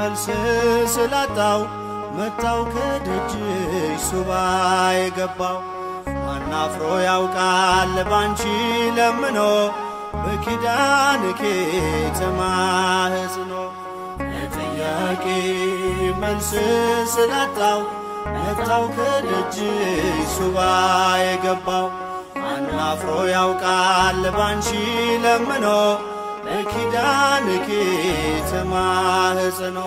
መልስ ስላጣው መጣው ከደጅሽ ሱባ የገባው አናፍሮ ያውቃል ባንቺ ለምኖ በኪዳንኬ ተማህጽኖ ለጥያቄ መልስ ስላጣው መጣው ከደጅሽ ሱባ የገባው አናፍሮ ያውቃል ባንቺ ለምኖ በኪዳንኬ ተማህጽኖ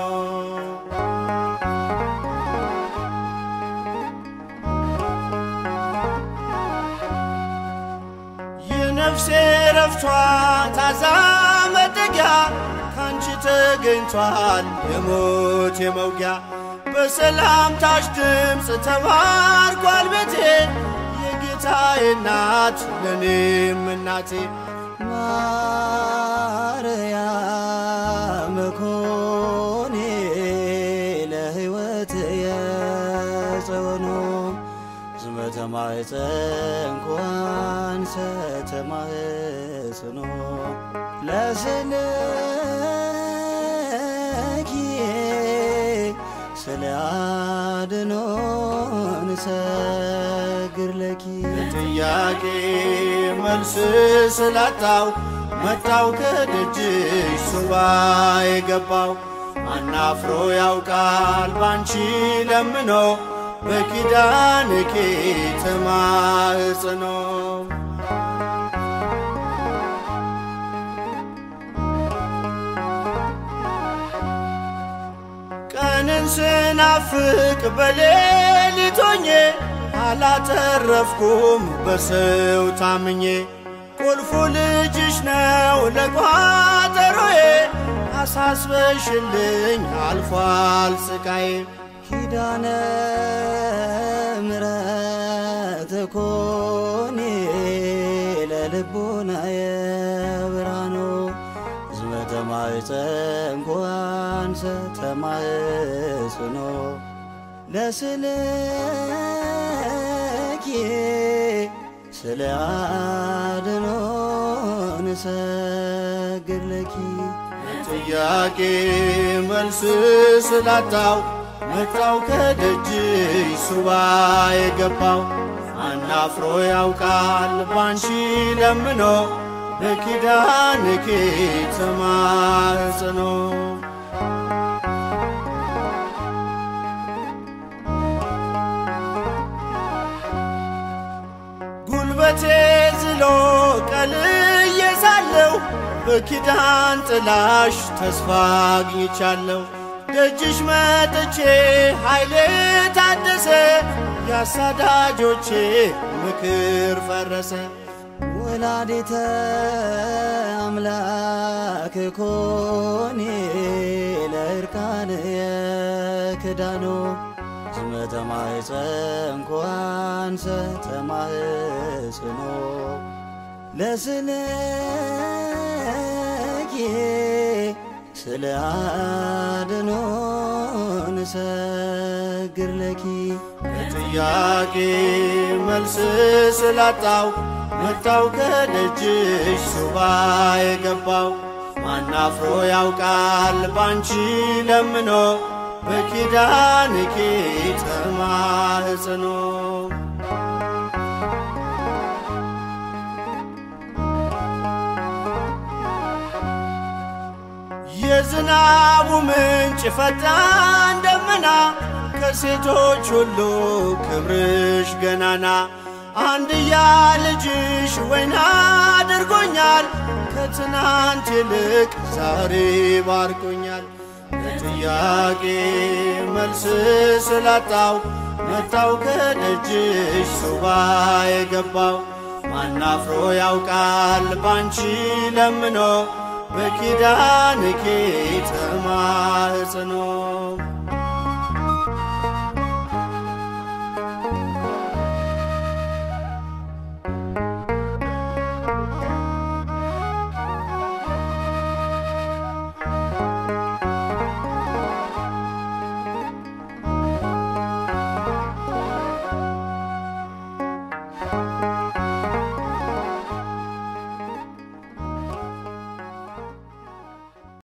የነፍሴ ረፍቷ ታዛ መጠጊያ ካንቺ ተገኝቷል የሞት የመውጊያ በሰላምታሽ ድምፅ ተባርኳል ቤቴ የጌታዬ እናት ለእኔም እናቴ ማርያም ኮኔ ለሕይወት የጸወኑ ዝመተ ማኅፀን ኳንሰ ተማህጽኖ ለስልኪ ስለ አድኖን ሰግር ለኪ ጥያቄ መልስ ስላጣው መጣው ከደጅሽ ሱባ የገባው አናፍሮ ያውቃል ባንቺ ለምኖ በኪዳንኬ ተማህጽኖ ቀንን ስናፍቅ በሌሊት ሆኜ አላተረፍኩም በሰው ታምኜ ቁልፉ ልጅሽ ነው ለቋጠሮዬ አሳስበሽልኝ አልፏል ስቃዬ ኪዳነ ምሕረት ኮኔ ለልቡናየ ብርሃኖ ዝመተ ማኅፀን ኳንሰ ተማህጽኖ ለስልኪ ስለ አድኖን ሰግድ ለኪ ጥያቄ መልስ ስላጣው መጣው ከደጅሽ ሱባ የገባው አናፍሮ ያውቃል ባንቺ ለምኖ በኪዳንኬ ተማጽኖ ጉልበቴ ዝሎ ቀልዬ ሳለሁ በኪዳን ጥላሽ ተስፋ አግኝቻለሁ። ደጅሽ መጥቼ ኃይሌ ታደሰ፣ ያሳዳጆቼ ምክር ፈረሰ። ወላዲተ አምላክ ኮኔ ለእርቃን የክዳኖ ዝመተ ማኅፀን ኳንሰ ተማህጽኖ ለስልኪ ስለ አድኖን ሰግር ለኪ ጥያቄ መልስ ስላጣው መጣው ከደጅሽ ሱባ የገባው ማናፍሮ ያውቃል ባንቺ ለምኖ በኪዳንኬ ተማህጽኖ የዝናቡ ምንጭ ፈጣን ደመና ከሴቶች ሁሉ ክብርሽ ገናና አንድያ ልጅሽ ወይና አድርጎኛል ከትናንት ይልቅ ዛሬ ባርኮኛል። ለጥያቄ መልስ ስላጣው መጣው ከደጅሽ ሱባ የገባው ማናፍሮ ያውቃል ባንቺ ለምኖ በኪዳንኬ ተማጽኖ